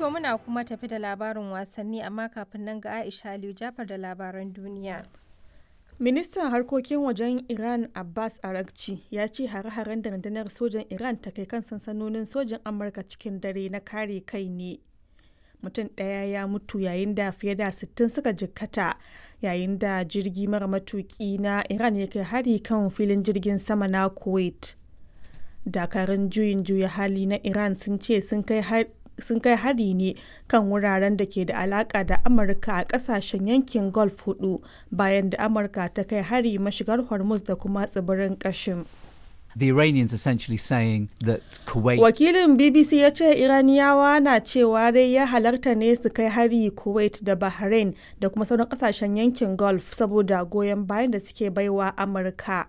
To muna kuma tafi da labarin wasanni amma kafin nan ga Aisha Aliyu Jafar da labaran duniya. Ministan harkokin wajen Iran Abbas Arakci ya ce hare-haren da rundunar sojan Iran ta kai kan sansanonin sojan Amurka cikin dare na kare kai ne. Mutum ɗaya ya mutu yayin da fiye da 60 suka jikkata yayin da jirgi mara matuki na Iran ya kai hari kan filin jirgin sama na Kuwait. Dakarun juyin juya hali na Iran sun ce sun kai sun kai hari ne kan wuraren da ke da alaka da amurka a kasashen yankin gulf hudu bayan da amurka ta kai hari mashigar hormuz da kuma tsibirin kashin The Iranians essentially saying that Kuwait. wakilin bbc ya ce iraniyawa na cewa dai ya halarta ne su kai hari kuwait da bahrain da kuma sauran kasashen yankin gulf saboda goyon bayan da suke baiwa amurka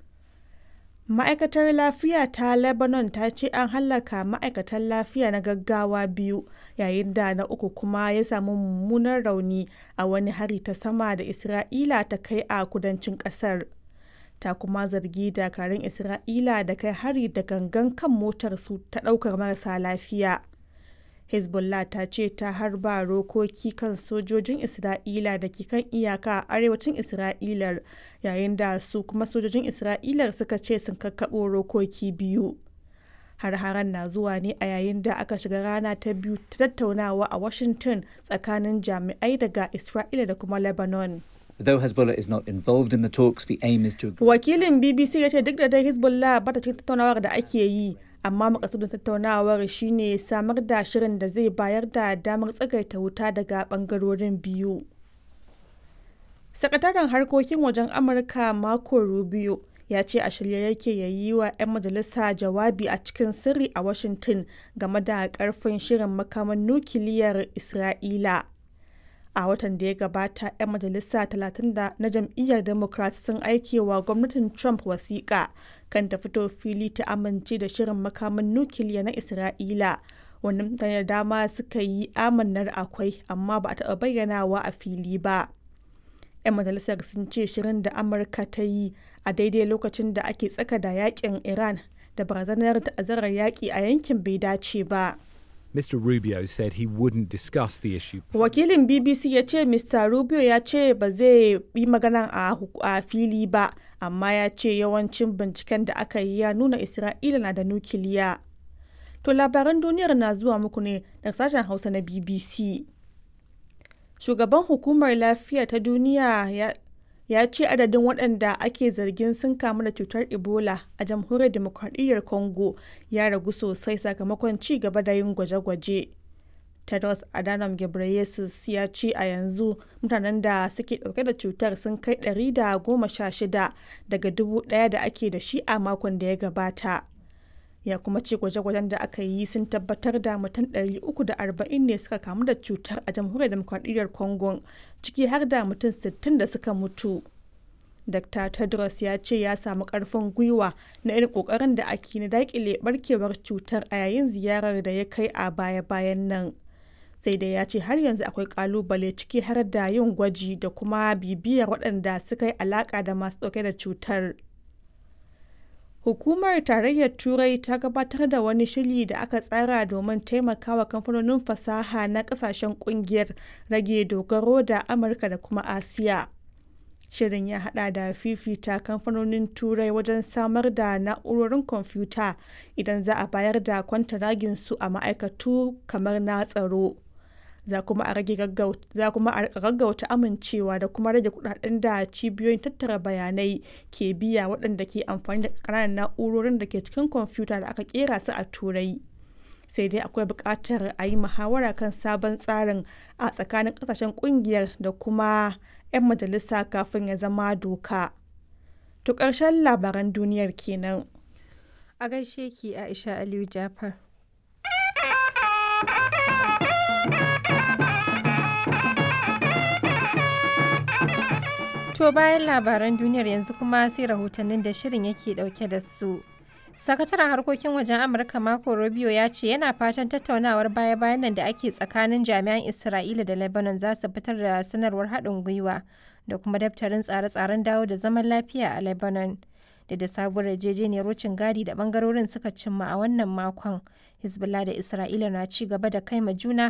ma'aikatar lafiya ta lebanon ta ce an hallaka ma'aikatan lafiya na gaggawa biyu yayin da na uku kuma ya samu mummunan rauni a wani hari ta sama da isra'ila ta kai a kudancin kasar ta kuma zargi dakarun isra'ila da kai hari da gangan kan motar su ta daukar marasa lafiya hezbollah ta ce ta harba rokoki kan sojojin isra'ila da ke kan iyaka a arewacin isra'ilar yayin da su kuma sojojin isra'ilar suka ce sun kakkaɓo rokoki biyu har-haren na zuwa ne a yayin da aka shiga rana ta biyu ta tattaunawa a washington tsakanin jami'ai daga isra'ila da kuma lebanon Though Hezbollah is not involved in the talks, the aim is to. wakilin bbc ya ce duk da dai hezbollah ba ta cikin tattaunawar da ake yi amma makasudin tattaunawar shine samar da shirin da zai bayar da damar tsagaita wuta daga bangarorin biyu sakataren harkokin wajen amurka marco rubio ya ce a shirye yake ya yi wa 'yan majalisa jawabi a cikin sirri a washington game da karfin shirin makaman nukiliyar isra'ila a watan da ya gabata 'yan majalisa 30 na jam'iyyar democrat sun aike wa gwamnatin trump wasiƙa kan ta fito fili ta amince da shirin makaman nukiliya na isra'ila wani mutane da dama suka yi amannar akwai amma ba a taɓa bayyanawa a fili ba 'yan majalisar sun ce shirin da amurka ta yi a daidai lokacin da ake tsaka da yakin iran da barazanar ta'azzarar yaƙi a yankin bai dace ba. Mr. Rubio said he wouldn't discuss the issue. Wakilin BBC ya ce Mr. Rubio ya ce ba zai yi magana a fili ba, amma ya ce yawancin binciken da aka yi ya nuna Isra'ila na da nukiliya. To labaran duniyar na zuwa muku ne daga sashen Hausa na BBC. Shugaban hukumar lafiya ta duniya ya ya ce adadin waɗanda ake zargin sun kamu da cutar ebola a jamhuriyar demokradiyyar congo ya ragu sosai sakamakon ci gaba da yin gwaje-gwaje tedros adhanom ghebreyesus ya ce a yanzu mutanen da suke ɗauke da cutar sun kai 116 daga dubu ɗaya da ake da shi a makon da ya gabata ya kuma ce gwaje-gwajen da aka yi sun tabbatar da mutum 340 ne suka kamu da cutar a jamhuriyar demokradiyyar congo ciki har da mutum 60 da suka mutu dr tedros ya ce ya samu karfin gwiwa na irin kokarin da ake na dakile barkewar cutar a yayin ziyarar da ya kai a baya-bayan nan sai dai ya ce har yanzu akwai kalubale ciki har da yin gwaji da kuma bibiyar waɗanda suka yi alaka da masu ɗauke da cutar Hukumar Tarayyar Turai ta gabatar da wani shiri da aka tsara domin taimakawa kamfanonin fasaha na kasashen kungiyar rage dogaro da Amurka da kuma Asiya. Shirin ya hada da fifita kamfanonin Turai wajen samar da na'urorin kwamfuta idan za a bayar da kwantaragin su a ma'aikatu kamar na tsaro. za kuma a rage gaggauta amincewa da kuma rage kudaden da cibiyoyin tattara bayanai ke biya waɗanda ke amfani da ƙananan na'urorin da ke cikin kwamfuta da aka kera su a turai sai dai akwai buƙatar a yi muhawara kan sabon tsarin a tsakanin ƙasashen ƙungiyar da kuma 'yan majalisa kafin ya zama doka to ƙarshen labaran duniyar kenan A gaishe ki Aisha Aliyu Jafar. To bayan labaran duniyar yanzu kuma sai rahotannin da shirin yake dauke da su. Sakataren harkokin wajen Amurka Marco Rubio ya ce yana fatan tattaunawar baya-bayan nan da ake tsakanin jami'an Isra'ila da Lebanon za su fitar da sanarwar haɗin gwiwa da kuma daftarin tsare-tsaren dawo da zaman lafiya a Lebanon. Da da sabuwar yarjejeniyar wucin gadi da bangarorin suka cimma a wannan makon. Hezbollah da Isra'ila na ci gaba da kai ma juna